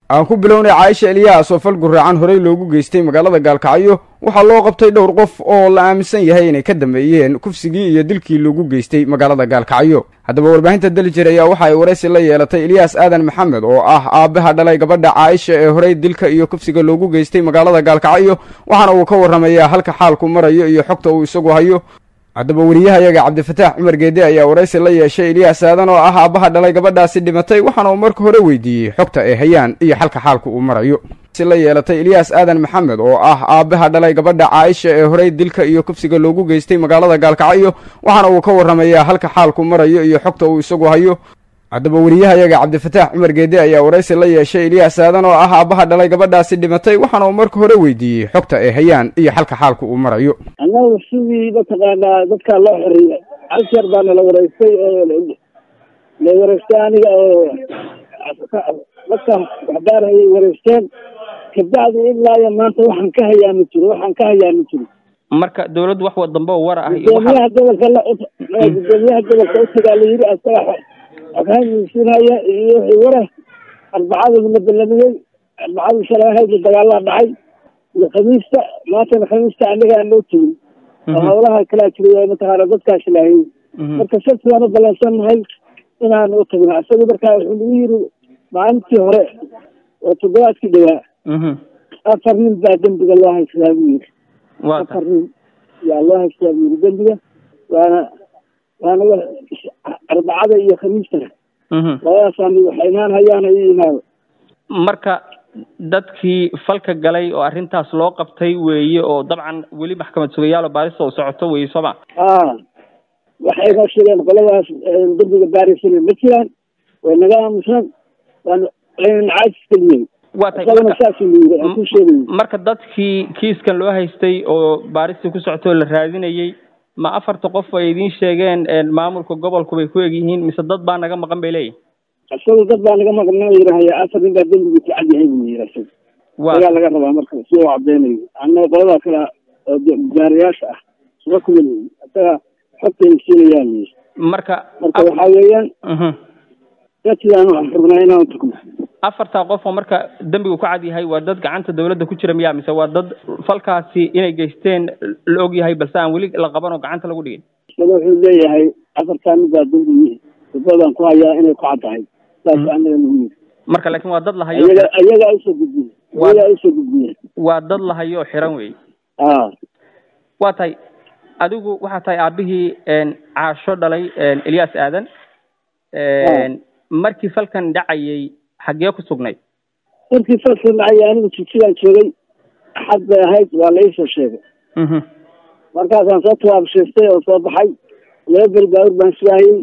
aan ku bilownay caaisha eliyaas oo fal guraacan horey loogu geystay magaalada gaalkacyo waxaa loo qabtay dhowr qof oo la aaminsan yahay inay ka dambeeyeen kufsigii iyo dilkii loogu geystay magaalada gaalkacyo haddaba warbaahinta daljir ayaa waxa ay waraysi la yeelatay eliyaas aadan maxamed oo ah aabbaha dhalay gabadha caaisha ee horey dilka iyo kufsiga loogu geystay magaalada gaalkacyo waxaana uu ka warramayaa halka xaalku marayo iyo xogta uu isagu hayo haddaba weriyahayaga cabdifataax cumar geede ayaa waraysi la yeeshay eliyaas aadan oo ah aabbaha dhalay gabadhaasi dhimatay waxaana uu marka hore weydiiyey xogta ay hayaan iyo xalka xaalku uu marayo si la yeelatay eliyaas aadan maxamed oo ah aabbaha dhalay gabadha caaisha ee horey dilka iyo kufsiga loogu geystay magaalada gaalkacyo waxaana uu ka warramayaa halka xaalku marayo iyo xogta uu isagu hayo haddaba weriyahayaga cabdifataax cumar geede ayaa waraysi la yeeshay eliyaas aadan oo ah aabbaha dhalay gabadhaasi dhimatay waxaana uu marka hore weydiiyey xogta ay hayaan iyo xalka xaalku uu marayo annagu sidii mataqaanaa dadkaa loo xoreeyay hal jeer baa nala wareystay oo la wareystay aniga oo dadka waxbaarayay wareysteen kabacdi ilaa iyo maanta waxaan ka hayaa ma jiro waxaan ka hayaa ma jiro marka dawladdu wax wa dambe oo war ah iyo gudoomiyaha gobolka la gudoomiyaha gobolka utagaa la yiri asaga xoghaansinaya iyo wixii wara arbacada lama dalamiyey arbacadii shalay ahaydna dagaalaa dhacay iyo khamiista maantana khamiista anaga aan loo tegin oo hawlaha kalaa jiray mataqaana dadkaas lahayn marka sabti baan u balansannahay inaan u tagno isaga markaa wuxuu nagu yiri maalintii hore oo toddobaadkii dhawaa afar nin baa dembiga loo haysadaa buu yiri afar nin yaa loo haysadaa buu yiri dembiga waana waana arbacada iyo khamiistana labadaasaan waxay imaan hayaan ay imaado marka dadkii falka galay oo arrintaas loo qabtay weeye oo dabcan weli maxkamad sugayaal oo baarista u socoto weeye sooma a waxay noo sheegeen qoladaas dembiga baarisan ma jiraan way naga aamuseen waan aynan caajis geliyey waa tahay isagana saasuu yiri aan ku sheegay marka dadkii kiiskan loo haystay oo baaristii ku socotay oo la raadinayey ma afarta qof ay idiin sheegeen maamulka gobolku bay ku egyihiin mise dad baa naga maqan bay leeyihin isaga dad baa naga maqan yirahaya afar nin baa dembigu ku cad yahay buu yiri isaga ayaa laga rabaa marka si uu cadeynayo annaga qoladaa kale oo gaariyaasha ah suga kuma leeyi isaga xogtayna siinayaan yiri marka marka waxaa weeyaan dadkidaan waxaan rabnaa inaan tugno afartaa qof oo marka dembigu ku cad yahay waa dad gacanta dawladda ku jira miya mise waa dad falkaasi inay geysteen la og yahay balse aan weli la qaban oo gacanta lagu dhigin isaga wuxuu leeyahay afartaa mid baa dembi dibadaan ku hayaa inay ku cad tahay saas anaga nagu yiri marka laakiin waa dad la hayo ayaga ayagaa usoo gudbiye ayagaa usoo gudbiye waa dad la hayo oo xiran wey a waa tahay adigu waxaa tahay aabihii caasho dhalay elyaas aadan markii falkan dhacayay xaggee ku sugnayd markii falkan dhacayay anigu jijidaan joogay axad bay ahayd waa la iisoo sheegay markaasaan soo tawaabshaystay oo soo baxay laba beri baawur baan sugaayey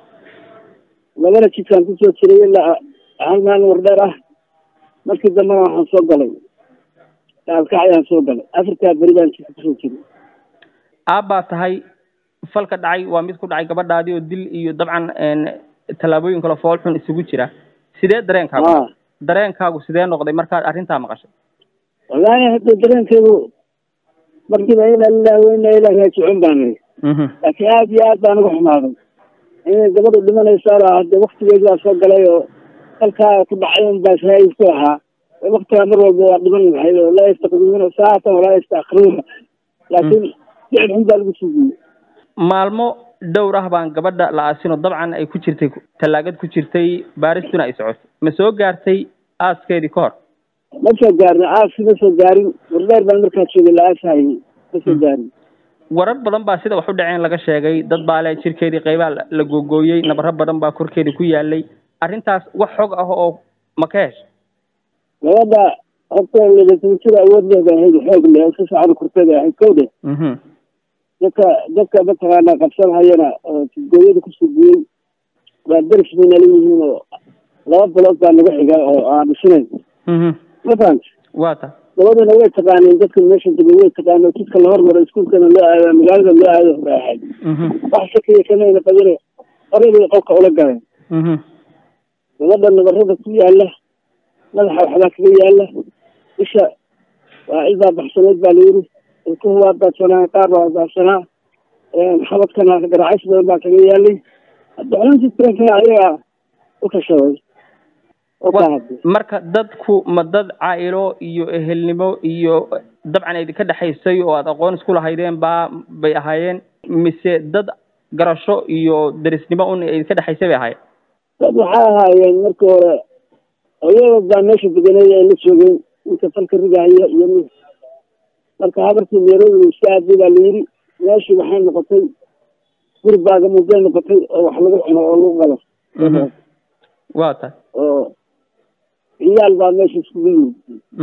labana jidkaan kusoo jiray ilaa hal maalin wardheer ah markii dambena waxaan soo galay gaalkacyaan soo galay afartaa beri baan jidka kusoo jiray aabbaa tahay falka dhacay waa mid ku dhacay gabadhaadii oo dil iyo dabcan tallaabooyin kale fool xun isugu jira sidee dareenkaagu dareenkaagu sidee noqday markaad arrintaa maqashay wallaahi hadda dareenkaygu markiiba ina lilah weyna ilaa raajicuun baan iri laakiin aad iyo aad baan uga xumaaday inay gabadhu dhimanaysaa hadde waktigeedi baa soo galay oo halkaa ku dhacay un baa shahaid ku ahaa waktigaa mar walba waa dhiman lahayd oo laa yastaqdimuuna saatan walaa yastaakhiruuna laakiin ficil xun baa lagu suugiyey maalmo dhowr ah baan gabadha la aasino dabcan ay ku jirtay tallaagad ku jirtay baaristuna ay socotay ma soo gaartay aaskeedii ka hor ma soo gaarin aaski ma soo gaarin wardheer baan markaa joogay la aashayay ma soo gaarin warar badan baa sida wax u dhaceen laga sheegay dad baa le jirkeedii qaybaa la googooyey nabaro badan baa korkeedii ku yaalay arrintaas wax xog ah oo ma ka heshay gabadha horta ledatujada awood leh bay ahayd xoog leh si fiican kurteeda ahayd kow dhe dadka dadka mataqaana qabsanhayana oo gooyada kusoo guyey waa deris bay nala yihiin oo laba bilood baa naga xiga oo aan dhisnayn ma fahamti waa ta gabadhana way taqaaneen dadka meesha degay way taqaaneen jidka la hormaro iskuulkana loo aado magaalada loo aado bay ahayd wax shakiya kamayna qabine horeybay qolka ula galeen gabadha nabarada ku yaala madaxa waxbaa kaga yaala isha waa cidaa baxsaneed baa layiri ilkuhu waa daadsanaa qaar baa daadsanaa xabadkana garacays badan baa kaga yaalay hadda xuluntii taranka ayaga u kashaday marka dadku ma dad caa'ilo iyo ehelnimo iyo dabcan idinka dhexaysay oo aad aqoon isku lahaydeen baa bay ahaayeen mise dad garasho iyo derisnimo un idinka dhexaysay bay ahaayeen dad waxay ahaayeen markii hore hooyada baa meesha deganay ay la joogeen ninka falka rigahaya iyo mid marka habartii nairobi iska aaday baa layidhi meeshii waxay noqotay gurbaaga mudday noqotay oo wax lagu cuno oo lagu galo waa tahay oo ciyaal baa meesha iskugu yimid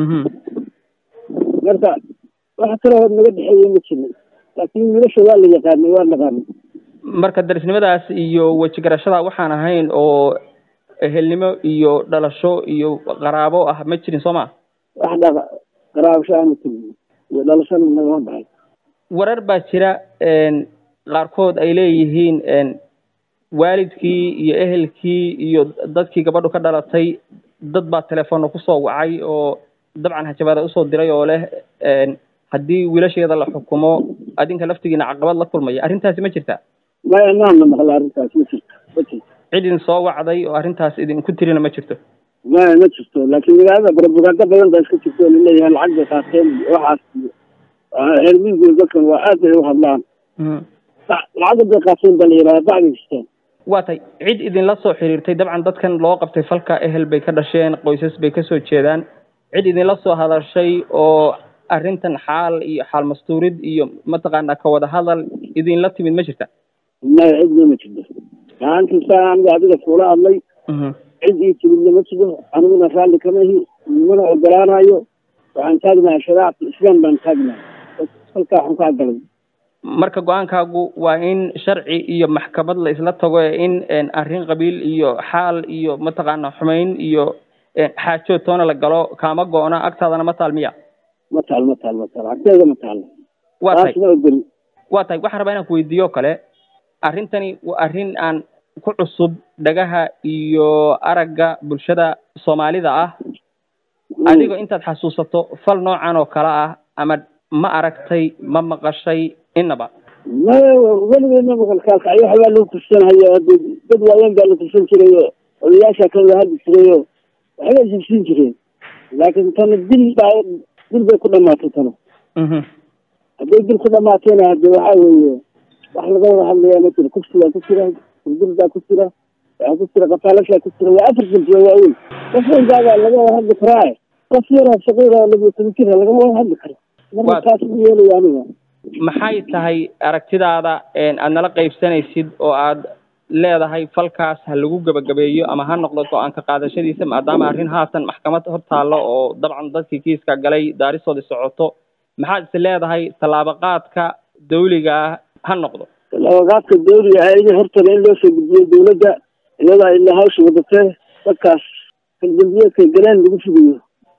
marka wax kale hor naga dhexeeye ma jirin laakiin wiilasha waa la yaqaanay waa naqaanay marka darisnimadaas iyo wejigarashada waxaan ahayn oo ehelnimo iyo dhalasho iyo qaraabo ah ma jirin soo ma wax dha qaraabasho aanu jirin iyo dhalashana nagama baxay warar baa jira qaarkood ay leeyihiin waalidkii iyo ehelkii iyo dadkii gabadhu ka dhalatay dad baa telefoonna kusoo wacay oo dabcan hajabaada usoo diray oo leh haddii wiilasheeda la xukumo adinka laftigiina caqabad la kulmaya arrintaasi ma jirta maya maana maqla arrintaas ma jirto ma jirto cid idin soo wacday oo arrintaas idinku tirina ma jirto maya ma jirto laakiin magaalada propaganda badan baa iska jirto oo laleeyahay lacag bay qaateen iyo waxaas iyo reer miyigood dadkan waa aad bay u hadlaan lacagda bay qaateen baa la yidhahda bacday jirteen waa tay cid idinla soo xiriirtay dabcan dadkan loo qabtay falka ehel bay ka dhasheen qoysas bay kasoo jeedaan cid idinla soo hadashay oo arrintan xaal iyo xaal mastuurid iyo mataqaanaa ka wada hadal idinla timid ma jirta maya cidna ma jirto gacantiisa aniga adiga kuula hadlay cid ii timidna ma jiro aniguna raalli kama ihi mana ogolaanayo waxaan taagnahay shariicata islaam baan taagnahay halkaa waxaan ka galay marka go-aankaagu waa in sharci iyo maxkamad la isla tago ee in arrin qabiil iyo xaal iyo mataqaana xumayn iyo xaajood toona la galo kaama go-na agtaadana ma taal miya ma taal ma taal ma taal agteeda ma taal waa tahay taas ma ogoli waa tahay waxaan rabaa inaan ku weydiiyo kale arrintani waa arrin aan ku cusub dhagaha iyo aragga bulshada soomaalida ah adigoo intaad xasuusato fal noocan oo kale ah ama ma aragtay ma maqashay inaba maya weligeedna maqalkaas ay waxbaa lagu tirsanhayo hade dad waaweyn baa la tirsan jiray oo odayaasha ka wada hadli jiray oo waxbay jibsiin jireen laakiin tana dil baa dil bay ku dhamaatay tana hadday dil ku dhamaatayna hade waxaa weeye wax laga wada hadlayaa ma jiro kufsigaa ku jira hurdur ku jira waxaa ku jira qataalashaa ku jira waa afar dambiya waaweyn qof weynkaabaa laga wada hadli karaa qof yara saqiira labiyo toban jira lagama wada hadli karo marka taas ma yeelaya aniga maxay tahay aragtidaada aad nala qaybsanaysid oo aad leedahay falkaas ha lagu gebagabeeyo ama ha noqdo go-aanka qaadashadiisa maadaama arrin haatan maxkamad hor taallo oo dabcan dadkii kiiska galay daaristoodii socoto maxaad is leedahay tallaabaqaadka dawliga ah ha noqdo tallaabaqaadka dawliga ah in hortana in loo soo gudbiyo dawladda iyadaa ilaa hawsha wadatee dadkaas kaldambiyeedka galeen lagu fugayo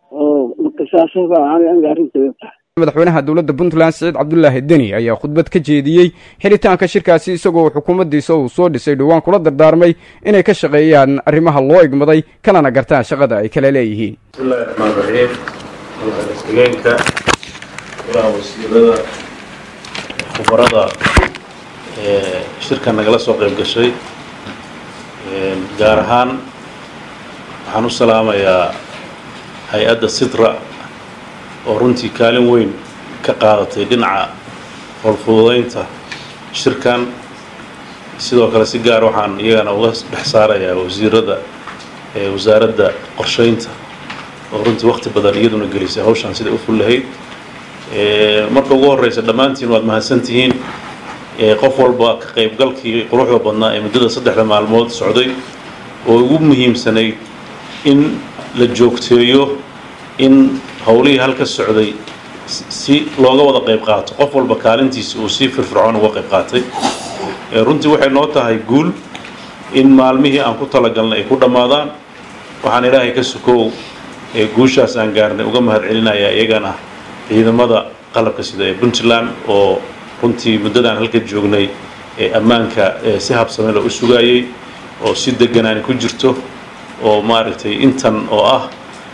oo qisaasada aniga arrinteeda tahay madaxweynaha dowladda puntland siciid cabdulaahi deni ayaa khudbad ka jeediyey xiritaanka shirkaasi isagoo xukuumaddiisa uu soo dhisay dhowaan kula dardaarmay inay ka shaqeeyaan arrimaha loo igmaday kanana gartaan shaqada ay kala leeyihiin bismillahi raxmaan raxiim madaxweyeenka golaha wasiirada khubarada shirka nagala soo qayb gashay gaar ahaan waxaan u salaamayaa hay-adda sidra oo runtii kaalin weyn ka qaadatay dhinaca howlfududaynta shirkan sidoo kale si gaar waxaan iyagana uga dhex saarayaa wasiirada wasaaradda qorsheynta oo runtii wakti badan iyaduna gelisay hawshan siday u ful lahayd marka ugu horeysa dhammaantiin waad mahadsantihiin qof walba ka qaybgalkii quruxda badnaa ee muddada saddexda maalmood socday oo ugu muhiimsanayd in la joogteeyo in howlihii halka socday si looga wada qayb qaato qof walba kaalintiisa uu si firfircoon uga qayb qaatay runtii waxay noo tahay guul in maalmihii aan ku talagalnay ay ku dhammaadaan waxaan ilaahay ka sukow guushaas aan gaarnay uga mahad celinayaa iyagana ciidamada qalabka sida ee puntland oo runtii muddadaan halka joognay ee ammaanka si habsame loo u sugaayey oo si deganaani ku jirto oo maaragtay intan oo ah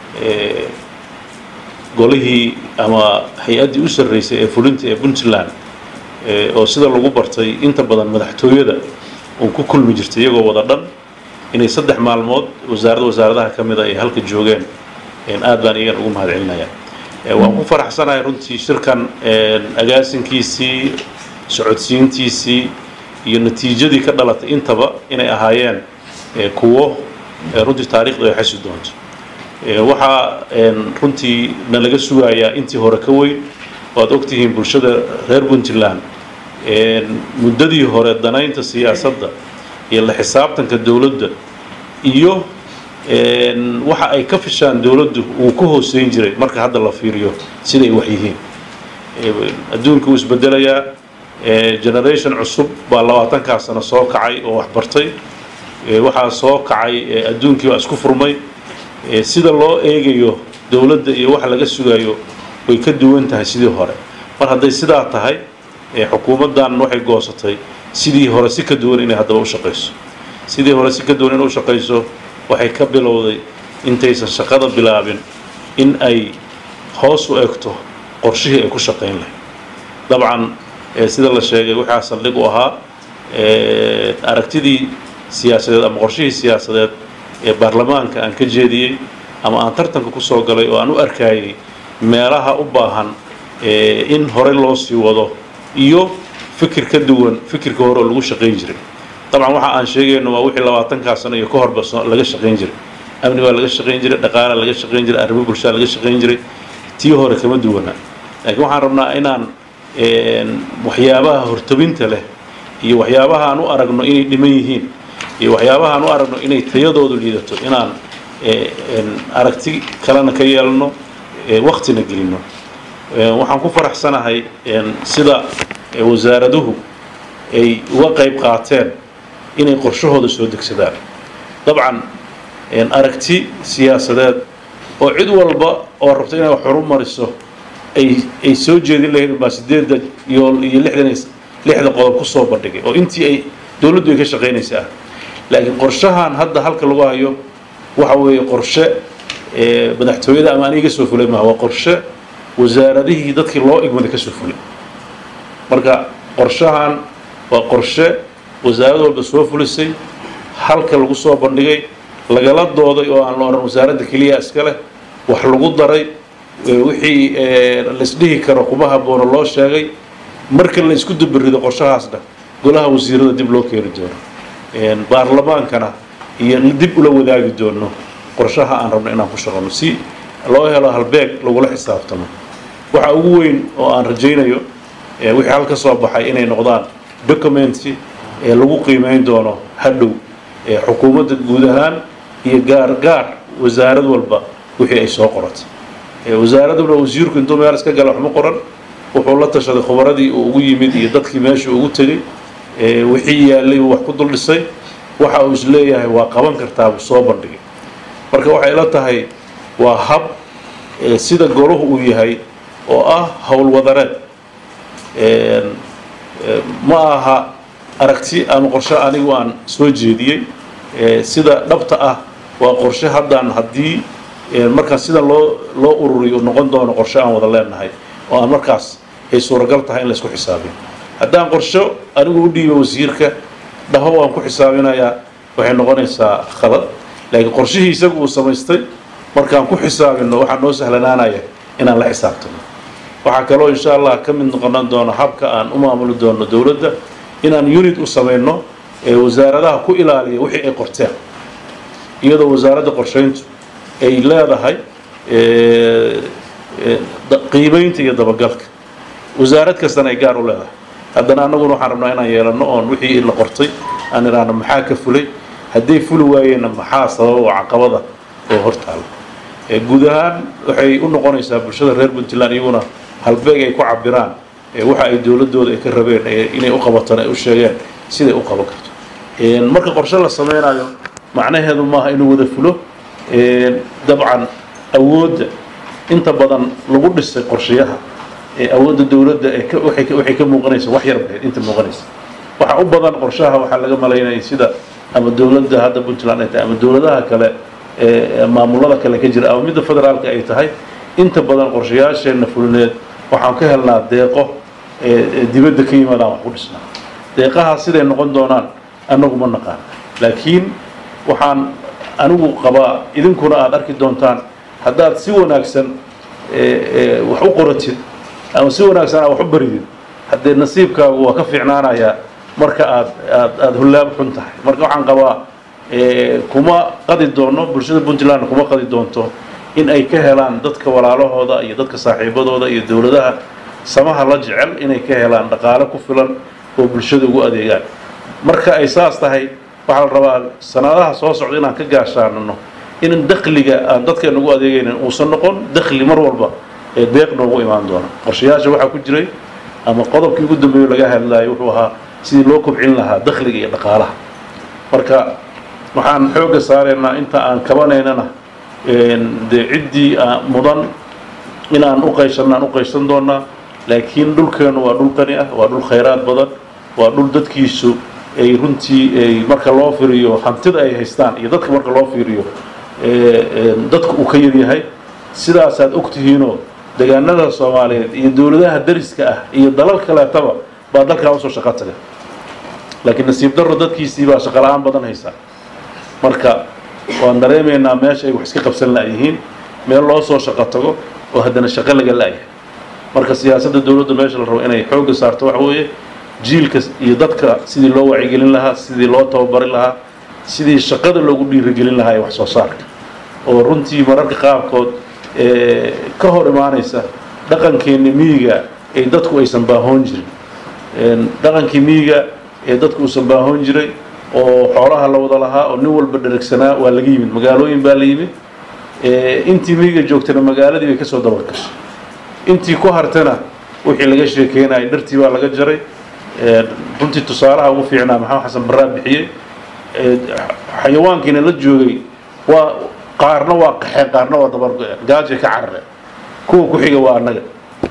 golihii ama hay-addii u sarreysay ee fulinta ee puntland oo sida lagu bartay inta badan madaxtooyada uun ku kulmi jirtay iyagoo wada dhan inay saddex maalmood wasaaradda wasaaradaha ka mida ay halka joogeen aad baan iyagan ugu mahad celinayaa waan ku faraxsanahay runtii shirkan agaasinkiisii socodsiintiisii iyo natiijadii ka dhalatay intaba inay ahaayeen kuwo runtii taarikhdu ay xasi doonto waxaa runtii na laga sugayaa intii hore ka weyn waad ogtihiin bulshada reer puntland muddadii hore danaynta siyaasadda iyo la xisaabtanka dowladda iyo waxa ay ka fishaan dowladdu uu ka hooseyn jiray marka hadda la fiiriyo siday wax yihiin adduunka wuu isbedelayaa generation cusub baa labaatankaa sano soo kacay oo wax bartay waxaa soo kacay adduunkii waa isku furmay sida loo eegayo dowladda iyo waxa laga sugayo way ka duwan tahay sidii hore mar hadday sidaa tahay xukuumaddan waxay goosatay sidii hore si ka duwan inay haddaba u shaqayso sidii hore si ka duwan inay u shaqayso waxay ka bilowday intaysan shaqada bilaabin in ay hoos u egto qorshihii ay ku shaqayn lahayd dabcan sida la sheegay waxaa saldhig u ahaa aragtidii siyaasadeed ama qorshihii siyaasadeed ee baarlamaanka aan ka jeediyey ama aan tartanka ku soo galay oo aan u arkayay meelaha u baahan in hore loo sii wado iyo fikir ka duwan fikirka hore oo lagu shaqayn jiray dabcan waxa aan sheegayno waa wixii labaatankaa sano iyo ka horba laga shaqayn jiray amni baa laga shaqayn jiray dhaqaala laga shaqayn jiray arrimo bulshada laga shaqayn jiray tii hore kama duwana laakiin waxaan rabnaa inaan waxyaabaha hortabinta leh iyo waxyaabaha aan u aragno inay dhiman yihiin iyo waxyaabaha aan u aragno inay tayadoodu liidato inaan aragti kalena ka yeelno waktina gelino waxaan ku faraxsanahay sida wasaaraduhu ay uga qayb qaateen inay qorshahooda soo degsadaan dabcan aragti siyaasadeed oo cid walba oo rabto inay wax horumariso ay ay soo jeedin lahayd baa sideedda yool iyo lixdan lixda qodob ku soo bandhigay oo intii ay dowladdu ay ka shaqaynaysa ah laakiin qorshahan hadda halka lagu hayo waxa weeye qorshe madaxtooyada ama aniga soo fulay maaha waa qorshe wasaaradihii dadkii loo igmaday ka soo fulay marka qorshahan waa qorshe wasaarad walba soo fulisay halka lagu soo bandhigay lagala dooday oo aan la odhan wasaaradda keliya iska leh wax lagu daray wixii laisdhihi karo kuma haboono loo sheegay marka la isku dubarido qorshahaasna golaha wasiirada dib loo keeni doono baarlamaankana iyo dib ula wadaagi doono qorshaha aan rabno inaan ku shaqano si loo helo halbeeg lagula xisaabtamo waxa ugu weyn oo aan rajaynayo wixii halka soo baxay inay noqdaan documenti ee lagu qiimeyn doono hadhow xukuumadda guud ahaan iyo gaar gaar wasaarad walba wixii ay soo qoratay wasaaraduna wasiirku intuu meel iska gala waxma qoran wuxuu la tashaday khubaradii uu ugu yimid iyo dadkii meesha ugu tegey wixii yaallay uu wax ku dul dhisay waxa uu isleeyahay waa qaban kartaa buu soo bandhigay marka waxay la tahay waa hab sida golahu uu yahay oo ah howlwadareed ma aha aragti ama qorshe anigu aan soo jeediyey sida dhabta ah waa qorshe haddaan haddii markaan sida loo loo ururiyo noqon doono qorshe aan wada leenahay oo aan markaas ay suuragal tahay in la isku xisaabiyo haddaan qorsho anigu u dhiibo wasiirka dhaho waan ku xisaabinayaa waxay noqonaysaa khalad laakiin qorshihii isagu uu samaystay markaan ku xisaabino waxaa noo sahlanaanaya inaan la xisaabtano waxaa kaloo insha allah ka mid noqonan doono habka aan u maamuli doono dowladda inaan unit u samayno ee wasaaradaha ku ilaaliya wixii ay qorteen iyadoo wasaaradda qorshayntu ay leedahay qiimaynta iyo dabagalka wasaarad kastana ay gaar u leedahay haddana annaguna waxaan rabnaa inaan yeelano oon wixii la qortay aan idhaahno maxaa ka fulay hadday fuli waayeenna maxaa sababa oo caqabada oo hortaala guud ahaan waxay u noqonaysaa bulshada reer puntland iyaguna halbeeg ay ku cabiraan waxa ay dowladooda ay ka rabeen inay u qabataan ay u sheegeen siday u qaban karto marka qorshe la sameynayo macnaheedu maaha inuu wada fulo dabcan awoodda inta badan lagu dhisay qorshayaha awoodda dowladda waxay ka muuqanaysa wax yar bahayd inta muuqanaysa waxa u badan qorshaha waxaa laga malaynaya sida ama dowladda hadda puntland ay tahay ama dowladaha kale maamulada kale ka jira ama midda federaalka ay tahay inta badan qorshayaasheenna fulineed waxaan ka helnaa deeqo dibadda ka yimaadaan wax ku dhisnaa deeqahaas siday noqon doonaan annagu ma naqaan laakiin waxaan anigu qabaa idinkuna aada arki doontaan haddaad si wanaagsan wax u qoratid ama si wanaagsan aad wax u baridid haddee nasiibkaagu waa ka fiicnaanayaa marka aad aad aada hullaab xun tahay marka waxaan qabaa kuma qadi doono bulshada puntland kuma qadi doonto in ay ka helaan dadka walaalahooda iyo dadka saaxiibadooda iyo dowladaha samaha la jecel inay ka helaan dhaqaale ku filan oo bulshada ugu adeegaan marka ay saas tahay waxaa la rabaa sanadaha soo socda inaan ka gaashaanano in dakhliga aan dadkeena ugu adeegaynin uusan noqon dakhli mar walba ee deeq noogu imaan doona qorshayaasha waxaa ku jiray ama qodobkii ugu dambeeyo laga hadlayo wuxuu ahaa sidii loo kobcin lahaa dakhliga iyo dhaqaalaha marka waxaan xoogga saaraynaa inta aan kabanaynana dee ciddii mudan inaan u qayshanno aan u qayshan doonaa laakiin dhulkeenu waa dhul qani ah waa dhul khayraad badan waa dhul dadkiisu ay runtii ay marka loo fiiriyo hantida ay haystaan iyo dadka marka loo fiiriyo dadku uu ka yaryahay sidaasaad ogtihiinoo deegaanada soomaaliyeed iyo dowladaha dariska ah iyo dalal kaleetaba baa dalkaa usoo shaqo taga laakiin nasiib darro dadkiisii baa shaqo la-aan badan haysaa marka waan dareemaynaa meesha ay wax iska qabsan la'yihiin meel loo soo shaqo tago oo haddana shaqo laga la'yahay marka siyaasadda dowladda meesha la rabo inay xoogga saarto waxa weeye jiilka iyo dadka sidii loo wacyigelin lahaa sidii loo tababari lahaa sidii shaqada loogu dhiirigelin lahaa ee wax soo saarka oo runtii mararka qaarkood ka hor imaanaysa dhaqankeenni miyiga ee dadku aysan baahoon jirin dhaqankii miyiga ee dadku uusan baahoon jiray oo xoolaha la wada lahaa oo nin walba dheragsanaa waa laga yimid magaalooyin baa la yimid intii miyiga joogtana magaaladii bay kasoo dabagashay intii ku hartana wixii laga sheekeynayay dhartii baa laga jaray runtii tusaalaha ugu fiicnaa maxamed xasan baraa bixiyey xayawaankiina la joogay waa qaarna waa qaxeen qaarna waa dabargo-een gaajay ka carareen kuwa ku xiga waa annaga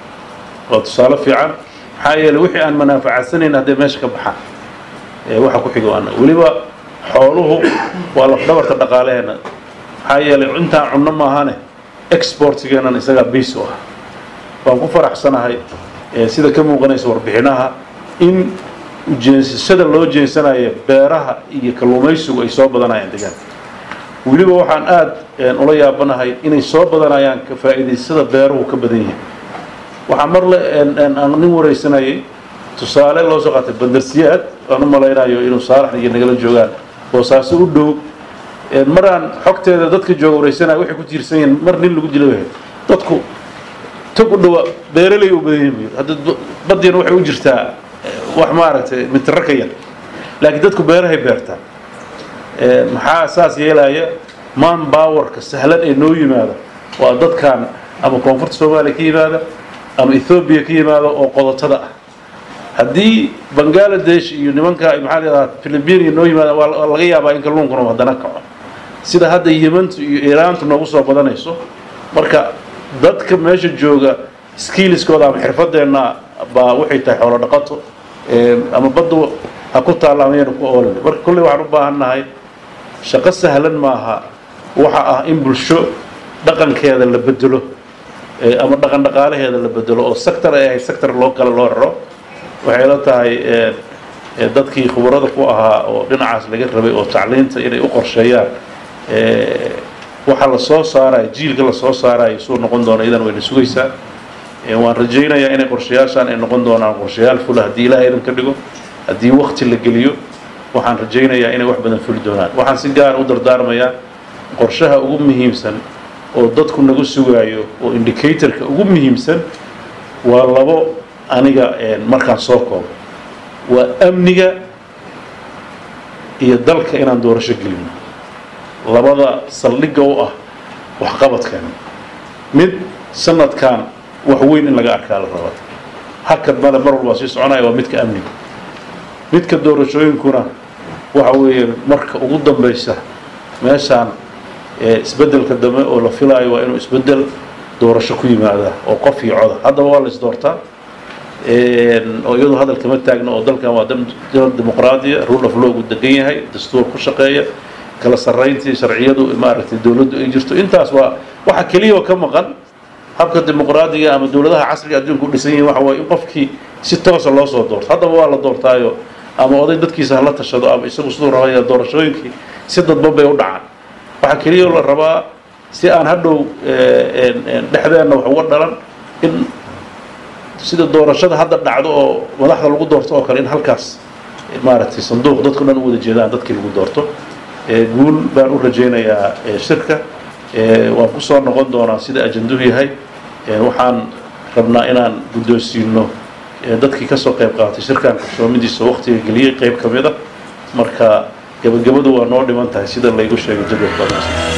waa tusaale fiican maxaa yeeley wixii aan manaafacadsanayn hadday meesha ka baxaan waxa ku xiga waa annaga weliba xooluhu waa lafdhabarta dhaqaalaheena maxaa yeelay intaan cunno maahane exportigeenan isagaa base u ah waan ku faraxsanahay sida ka muuqanaysa warbixinaha in ujeensashada loo jeensanayo beeraha iyo kalluumaysigu ay soo badanayaan deegaanka weliba waxaan aada ula yaabanahay inay soo badanayaan ka faa'iidaysada beeruhu ka badan yihiin waxaa mar le aan nin waraysanayay tusaale loo soo qaatay bandarsiyaad aan u malaynayo inuu saalax iyo nagala joogaan boosaaso u dhow maraan xogteeda dadka jooga waraysanaya waxay ku tiirsan yihiin mar nin lagu dila dadku tog u dhawa beeraley u badan yihiin hadda badiina waxay u jirtaa wax maaragtay mitiro ka yar laakiin dadku beerahay beertaa maxaa saas yeelaya man bowerka sahlan ee noo yimaada waa dadkan ama koonfurta soomaaliya ka yimaada ama ethoobiya ka yimaada oo qodotada ah haddii bangaladesh iyo nimanka maxaa layidhaha philibinia noo yimaada waa laga yaabaa in kalluunkuna haddana kaco sida hadda yemantu iyo iiraantu noogu soo badanayso marka dadka meesha jooga skiiliskooda ama xirfadeenna baa waxay tahay xoolo dhaqato ama baddu ha ku taalla ama yayna ku oolin marka kolley waxaan u baahan nahay shaqo sahlan maaha waxa ah in bulsho dhaqankeeda la bedelo ama dhaqan dhaqaalaheeda la bedelo oo sector ay ahayd sector loo kale loo raro waxay la tahay dadkii khubarada ku ahaa oo dhinacaas laga rabay oo tacliinta inay u qorsheeyaan waxa la soo saarayo jiilka la soo saarayo suu noqon doona idan wayna sugaysaa waan rajaynayaa inay qorshayaashaan ay noqon doonaan qorshayaal fula haddii ilahay idan ka dhigo haddii wakti la geliyo waxaan rajaynayaa inay wax badan fuli doonaan waxaan si gaara u dardaarmayaa qorshaha ugu muhiimsan oo dadku nagu sugaayo oo indicatorka ugu muhiimsan waa labo aniga markaan soo koobo waa amniga iyo dalka inaan doorasho gelino labada saldhigga u ah waxqabadkeena mid sanadkan wax weyn in laga arkaa la raba hakad male mar walbaa sii soconaya waa midka amniga midka doorashooyinkuna waxa weeye marka ugu dambaysa meeshaan isbeddelka dambe oo la filaayo waa inuu isbeddel doorasho ku yimaada oo qof iyo coda haddaba waa la isdoortaa oo iyadu hadal kama taagno oo dalkan waa dal dimuqraadiya rule of law gu degan yahay dastuur ku shaqeeya kala sarrayntii sharciyadu maaragtay dowladdu ay jirto intaas waa waxa keliya oo ka maqan habka dimuqraadiga ama dowladaha casriga adduunka u dhisan yihiin waxa waaye in qofkii si toosa loo soo doorto haddaba waa la doortaayo ama oday dadkiisa hala tashado ama isagu siduu rabaya doorashooyinkii si dadban bay u dhacaan waxaa keliya la rabaa si aan hadhow dhexdeenna wax uga dhalan in sida doorashada hadda dhacdo oo madaxda lagu doorto oo kale in halkaas maaragtay sanduuq dadku dhan u wada jeedaan dadkii lagu doorto guul baan u rajaynayaa shirka waan ku soo noqon doonaa sida ajanduhu yahay waxaan rabnaa inaan guddoonsiino dadkii kasoo qayb qaatay shirkan qarsoomidiisa waqtiga geliyey qayb ka mid a marka gebagabadu waa noo dhiman tahay sida laygu sheegay jadwalka